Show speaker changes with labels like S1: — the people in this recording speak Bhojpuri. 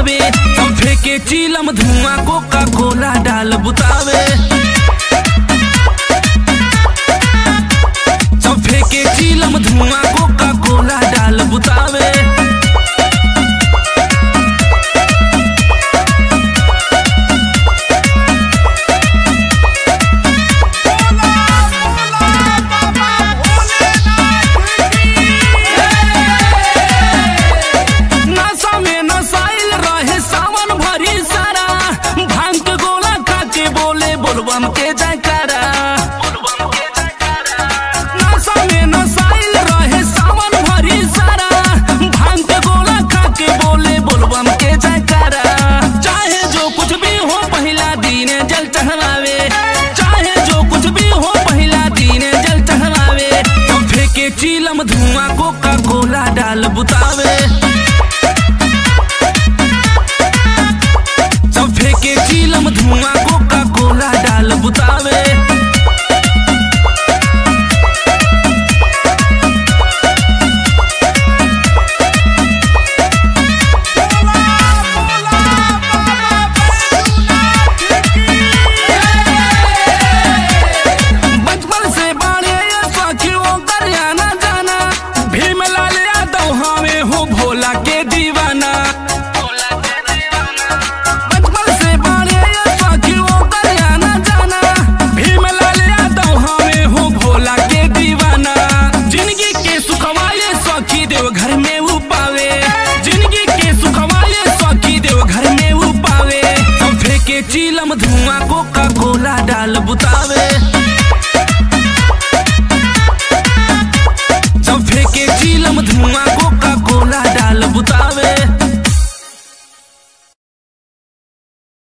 S1: बुतावे हम फेंके चीलम धुआं कोका कोला डाल बुतावे सब फेंके चीलम धुआं कोका कोला डाल बुतावे नशा में नसाइल रहे सावन भरी सारा भांग के गोला खा के बोले बोलबम के जयकारा नशा में नसाइल रहे सावन भरी सारा भांग के गोला खा के बोले बोलबम के जयकारा चाहे जो कुछ भी हो पहला दिन जल चढ़ावे चाहे जो कुछ भी हो पहला दिन जल चढ़ावे तो फेंके चीलम धुआं कोका कोला डाल बुतावे सब फेंके चीलम धुआं कोका कोला डाल बुतावे बचपन से बड़े सखियों कर आना जाना भीमलाल यादव हमें हो भोला के दीवाना बचपन से बड़े सखियों कर आना जाना भीमलाल यादव हमें हो भोला के दीवाना जिंदगी के सुखवाले सखी देव घर में वो पावे जिंदगी के सुखवाले सखी देव घर में वो पावे हम फेंके चीलम धुआं कोका कोला डाल बुतावे